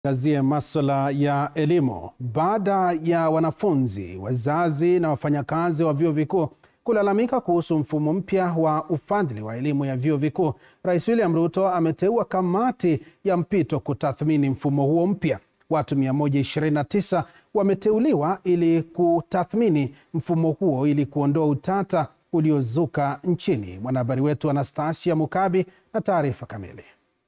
Tuangazie masuala ya elimu. Baada ya wanafunzi, wazazi na wafanyakazi wa vyuo vikuu kulalamika kuhusu mfumo mpya wa ufadhili wa elimu ya vyuo vikuu, Rais William Ruto ameteua kamati ya mpito kutathmini mfumo huo mpya. Watu 129 wameteuliwa ili kutathmini mfumo huo ili kuondoa utata uliozuka nchini. Mwanahabari wetu Anastasia Mukabi na taarifa kamili.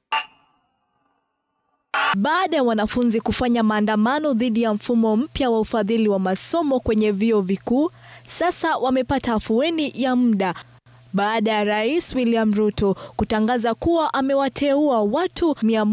Baada ya wanafunzi kufanya maandamano dhidi ya mfumo mpya wa ufadhili wa masomo kwenye vyuo vikuu, sasa wamepata afueni ya muda baada ya Rais William Ruto kutangaza kuwa amewateua watu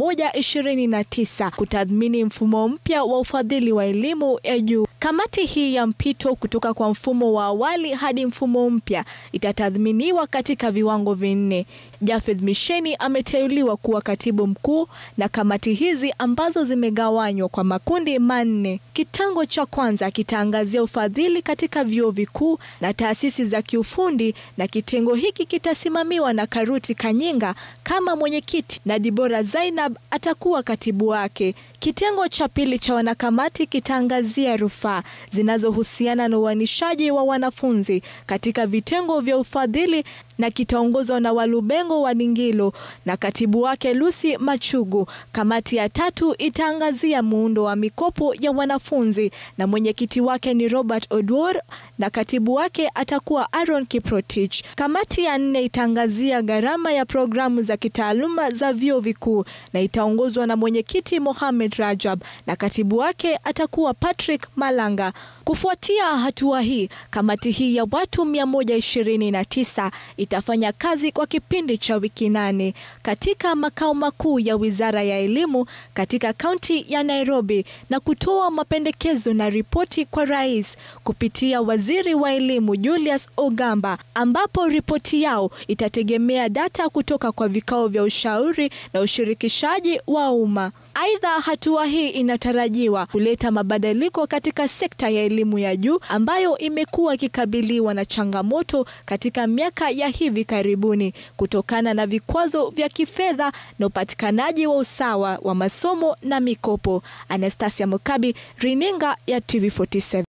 129 kutathmini mfumo mpya wa ufadhili wa elimu ya juu. Kamati hii ya mpito kutoka kwa mfumo wa awali hadi mfumo mpya itatathminiwa katika viwango vinne. Japheth Misheni ameteuliwa kuwa katibu mkuu na kamati hizi ambazo zimegawanywa kwa makundi manne. Kitengo cha kwanza kitaangazia ufadhili katika vyuo vikuu na taasisi za kiufundi na kitengo hiki kitasimamiwa na Karuti Kanyinga kama mwenyekiti na Dibora Zainab atakuwa katibu wake. Kitengo cha pili cha wanakamati kitaangazia rufaa zinazohusiana na uanishaji wa wanafunzi katika vitengo vya ufadhili na kitaongozwa na Walubengo wa Ningilo na katibu wake Lucy Machugu. Kamati ya tatu itaangazia muundo wa mikopo ya wanafunzi na mwenyekiti wake ni Robert Oduor na katibu wake atakuwa Aaron Kiprotich. Kamati ya nne itaangazia gharama ya programu za kitaaluma za vyuo vikuu na itaongozwa na mwenyekiti Mohamed Rajab na katibu wake atakuwa Patrick Malanga. Kufuatia hatua hii, kamati hii ya watu 129 itafanya kazi kwa kipindi cha wiki nane katika makao makuu ya Wizara ya Elimu katika kaunti ya Nairobi na kutoa mapendekezo na ripoti kwa rais kupitia Waziri wa Elimu Julius Ogamba, ambapo ripoti yao itategemea data kutoka kwa vikao vya ushauri na ushirikishaji wa umma. Aidha, hatua hii inatarajiwa kuleta mabadiliko katika sekta ya elimu ya juu ambayo imekuwa ikikabiliwa na changamoto katika miaka ya hivi karibuni kutokana na vikwazo vya kifedha na upatikanaji wa usawa wa masomo na mikopo. Anastasia Mukabi, Rininga ya TV47.